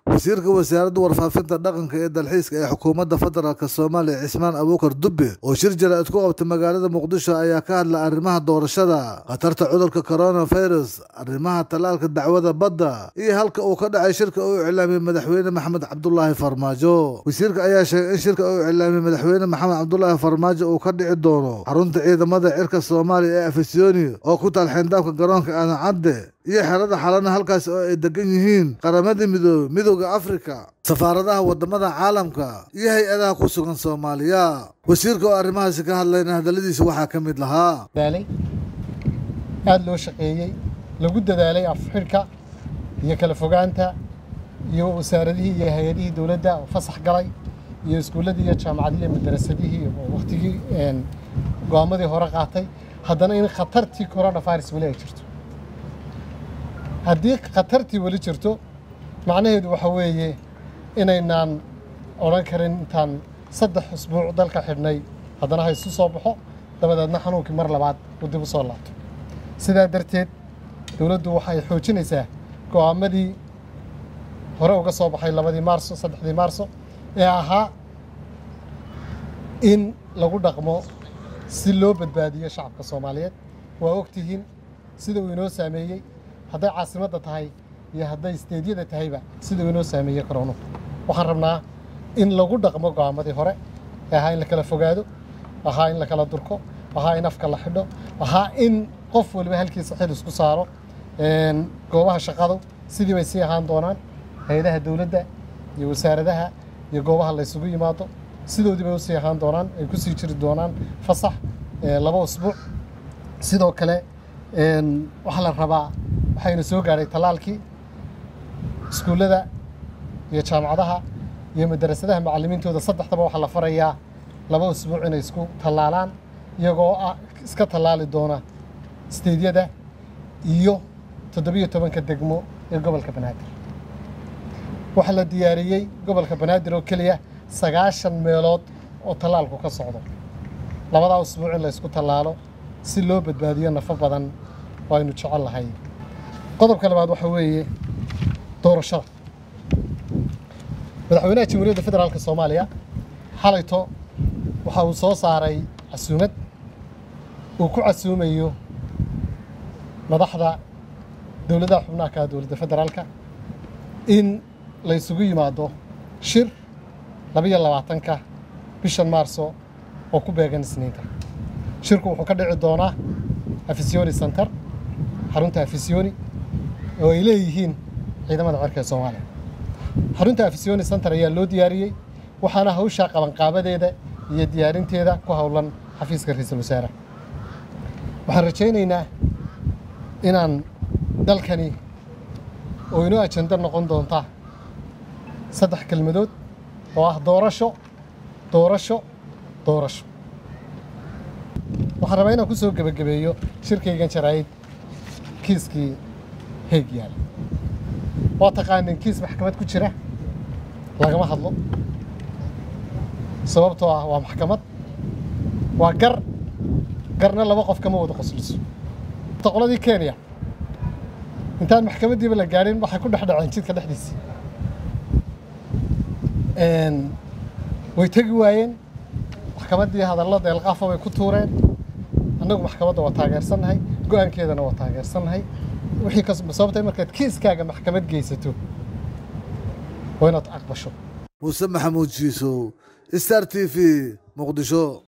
wasiirka wasaaradda warfaafinta dhaqanka ee dalxiiska ee xukuumadda federaalk soomaaliya cismaan abuukar dubbe oo shir jaraa'id ku qabtay magaalada muqdisho ayaa ka hadlay arrimaha doorashada khatarta cudurka coronavirus arrimaha tallaalka dacwada badda iyo halka uu ka dhacay shirka uu iclaamiyey madaxweyne maxamed cabdulaahi farmaajo wasiirka ayaa sheegay in shirka uu iclaamiyey madaxweyne maxamed cabdulaahi farmaajo uu ka dhici doono xarunta ciidamada cirka soomaaliya ee afisyooni oo ku taal xeyndaabka garoonka aadan cadde iyo xerada xalana halkaas oo ay degan yihiin qaramadii midoobe midooda afrika safaaradaha wadamada caalamka iyo hay-adaha ku sugan soomaaliya wasiirka oo arrimahaasi ka hadlayna hadalladiisa waxaa ka mid lahaa dadaalay aada loo shaqeeyey lagu dadaalay afxidhka iyo kala fogaanta iyo wasaaradihii iyo hay-adihii dowladda oo fasax galay iyo iskuulladii iyo jaamacadihii iyo madarasadihii oo wakhtigii go-aamadii hore qaatay haddana in khatartii coronavirus weli ay jirto haddii khatartii weli jirto macnaheedu waxa weeye inaynaan odhan karin intaan saddex usbuuc dalka xidhnay haddana ha isu soo baxo dabadeedna xanuunkii mar labaad uu dib u soo laabto sidaa darteed dowladdu waxay xoojinaysaa go'aamadii hore uga soo baxay labadii maarso saddexdii maarso ee ahaa in lagu dhaqmo si loo badbaadiyo shacabka soomaaliyeed waa ogtihiin sida uu inoo saameeyey hadday caasimadda tahay iyo hadday isteedyada tahayba sida uu inoo saameeyey koronu waxaan rabnaa in lagu dhaqmo go'aamadii hore ee ahaa in la kala fogaado ahaa in la kala durko ahaa in afka la xidho ahaa in qof waliba halkiisa xil isku saaro goobaha shaqadu sidii bay sii ahaan doonaan hay-adaha dowladda iyo wasaaradaha iyo goobaha la ysugu yimaado sidoodii bay usii ahaan doonaan ay ku sii jiri doonaan fasax laba usbuuc sidoo kale waxaa la rabaa waxayna soo gaadhay tallaalkii iskuullada iyo jaamacadaha iyo madarasadaha macallimiintooda saddexdaba waxaa la farayaa laba usbuuc inay isku tallaalaan iyagoo ah iska tallaali doona isteedyada iyo toddobiyo tobanka degmo ee gobolka banaadir waxaa la diyaariyey gobolka banaadir oo keliya sagaashan meelood oo tallaalku ka socdo labadaa usbuuc in la ysku tallaalo si loo badbaadiyo nafo badan oo aynu jecel lahay qodobka labaad waxaa weeye doorashada madaxweynaha jamhuuriyadda federaalk soomaaliya xalayto waxa uu soo saaray casuumad uu ku casuumayo madaxda dowladaha xubnaha ka dowladda federaalka in la ysugu yimaado shir labiyo labaatanka bishan maarso oo ku beegan isniinta shirku wuxuu ka dhici doonaa afisyooni center xarunta afisyooni oo ay leeyihiin ciidamada cirka ee soomaaliya xarunta afisyooni center ayaa loo diyaariyey waxaana hawshaa qabanqaabadeeda iyo diyaarinteeda ku howlan xafiiska ra-iisul wasaare waxaan rajaynaynaa inaan dalkani oo inoo ajando noqon doonta saddex kelmadood oo ah doorasho doorasho doorasho waxaan rabaa inaan ku soo gebagabeeyo shirkaygan jaraa'id kiiskii heeg yaala waa taqaanin kiis maxkamad ku jira lagama hadlo sababtoo ah waa maxkamad waa gar garna laba qof kama wada qosliso qoladii kenya intaan maxkamaddiiba la gaadhin waxay ku dhex dhaceen jidka dhexdiisii way tegi waayeen maxkamaddii hadallo deelqaafa bay ku tuureen annagu maxkamadda waa taageersannahay go-aankeedana waa taageersannahay wixii ka sababtay markaad kiiskaaga maxkamad geysato waa inaad aqbasho muuse maxamuud jiisow star t v muqdisho